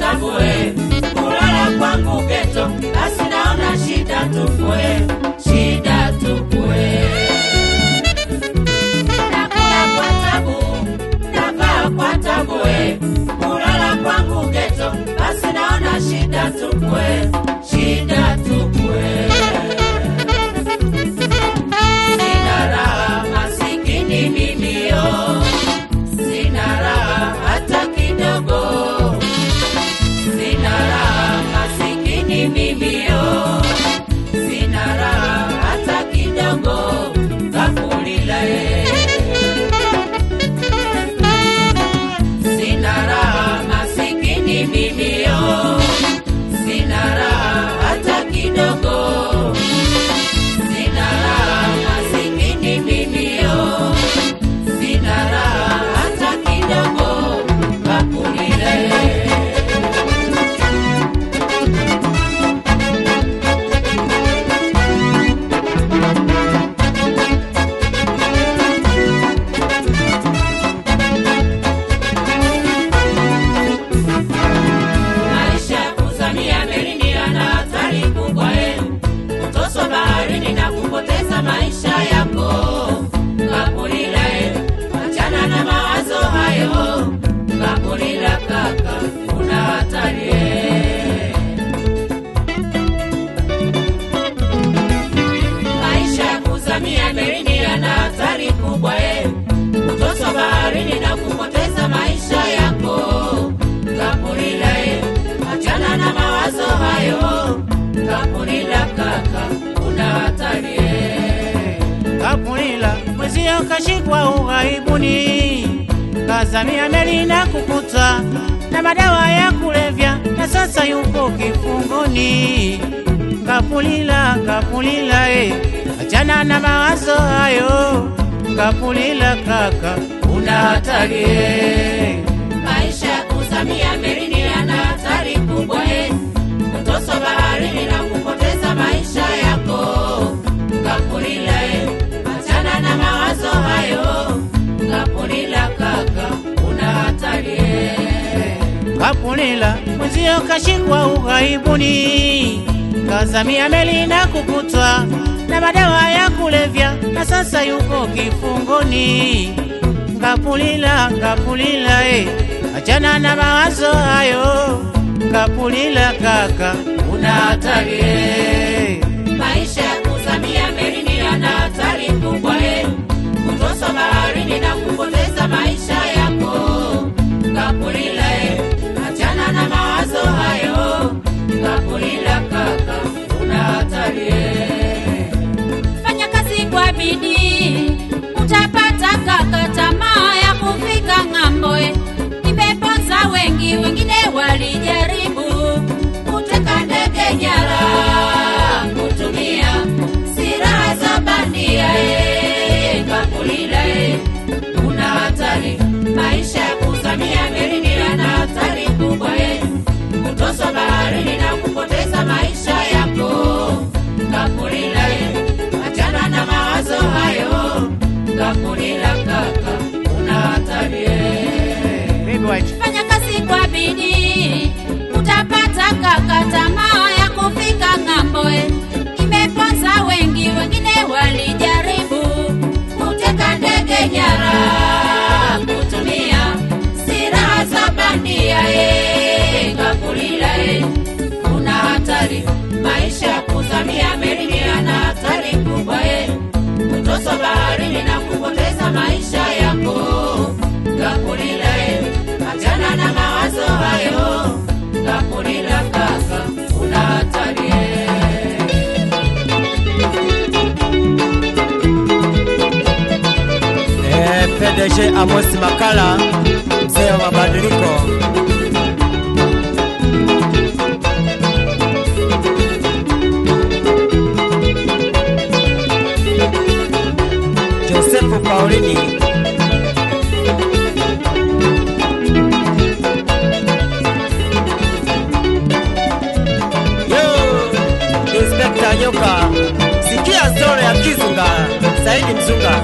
tambue kulala kwangu geto, basi naona shida tupwe, shida tupwe. Nakula kwa tabu, navaa kwa tabu, eh. kulala kwangu geto, basi naona shida tupwe, shida tupwe. Sina raha masikini mimi yo, sina raha hata kidogo, sina raha masikini mimi yo, sina raha hata kidogo, kakulila eh. Sina raha masikini mimi yo, sina raha hata kidogo. Sina raha masikini mimi yo, sina raha hata kidogo. Kakulile maisha ya kuzamia melini yana hatari kubwa eh. kutoswa baharini na kupoteza maisha yako kakulila eh. achana na mawazo hayo kakulila kaka una hatari eh. maisha ya kuzamia melini yana hatari kubwa eh. kutoswa baharini na kupoteza maisha yako kapulila eh. achana na mawazo hayo kapulila kaka una hatari eh. Kapulila mwezio kashikwa ughaibuni, kazamia meli na kukutwa na madawa ya kulevya, na sasa yupo kifungoni. Kapulila, Kapulila eh, achana na mawazo hayo. Kapulila kaka, una hatari eh. maisha ya kuzamia melini yana hatari kubwa eh. kutoswa baharini na kupoteza maisha yako kapulila eh. achana na mawazo hayo kapulila kaka una hatari eh. Kapulila mwezio kashikwa ughaibuni, kazamia meli na kukutwa na madawa ya kulevya, na sasa yuko kifungoni. Kapulila, Kapulila eh, achana na mawazo hayo. Kapulila kaka, una hatari eh. maisha ya kuzamia melini yana hatari kubwa eh. kutoswa baharini na kupoteza maisha yako kapulila eh. achana na mawazo hayo kapulila kaka una hatari eh. fanya kazi kwa bidii utapata kaka tamaa ya kufika ng'amboe imeponza wengi wengine walijaribu kuteka ndege nyara kutumia silaha za bandia eh, kapulila eh. una hatari maisha ya kuzamia melini yana hatari kubwa eh. kutoswa baharini na kupoteza maisha yako kapulila eh. achana na mawazo hayo kapulila kaka una hatari eh. Baby White. fanya kazi kwa bidii utapata kaka tamaa ya kufika ng'amboe imeponza wengi wengine walijaribu kuteka ndege nyara kutumia silaha za bandia eh, kapulila eh. una hatari maisha ya kuzamia melini yana hatari kubwa eh. kutoswa baharini na kupoteza maisha yako kapulila eh. achana na mawazo hayo kapulila kaka una hatari eh. Eh, PDG Amos Makala, mzee wa mabadiliko. Joseph Paulini, yo Inspector Nyoka, sikia stori ya Kizunga, Saidi Mzunga.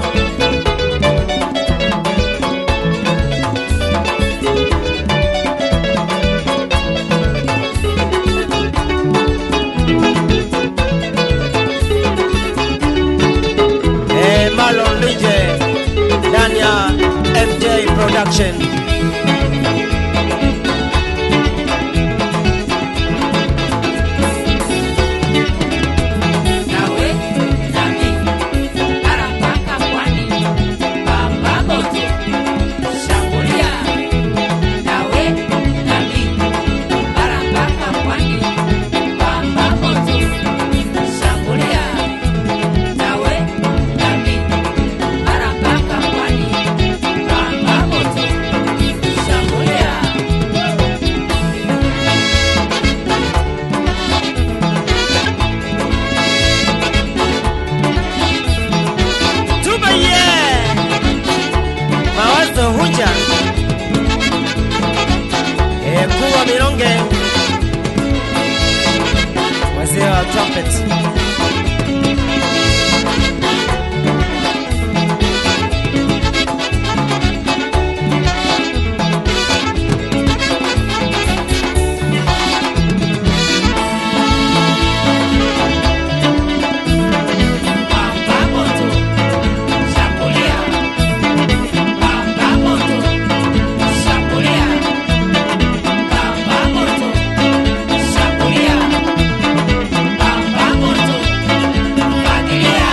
Prophet. Pamba moto, shambulia. Pamba moto, shambulia. Pamba moto, shambulia. Pamba moto, fagilia.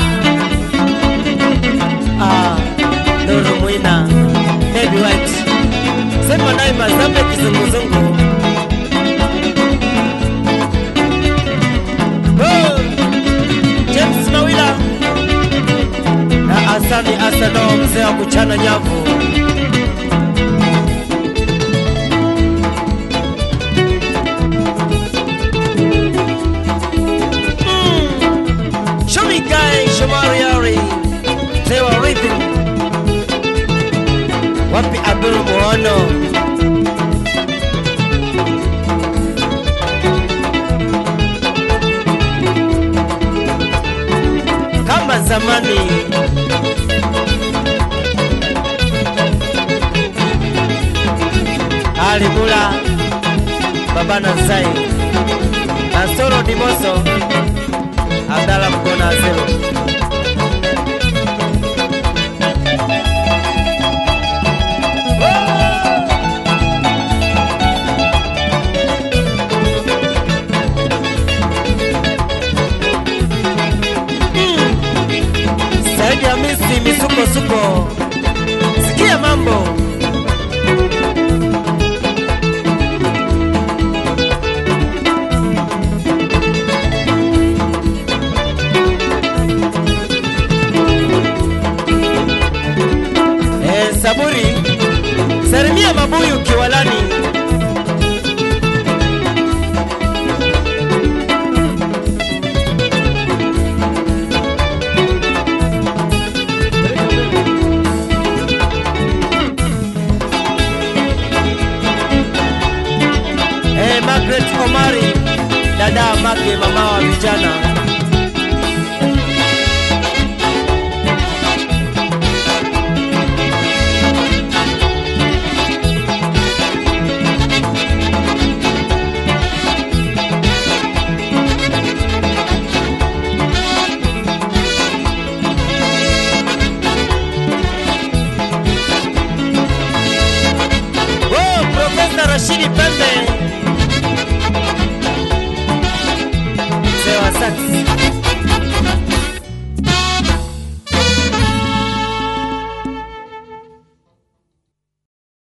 Ah, Nuru Mwina, Baby White. Sema naye Mazambe kizunguzungu. Oh, James Mawila na Asani Asano, mzee wa kuchana nyavu. Mm. Show me guy Shomari Yari, mzee wa rhythm. Wapi Abdul Muono? kama zamani. Ali Mula, Baba Nazai, Nasoro Dimoso, Abdala Mkona Azero. Saidi Hamisi misukosuko, sikia mambo Eh, Saburi, salimia mabuyu kiwalani. Eh, Margaret Omari, dada Mage, mama wa vijana. Oh, Profesa Rashidi Pembe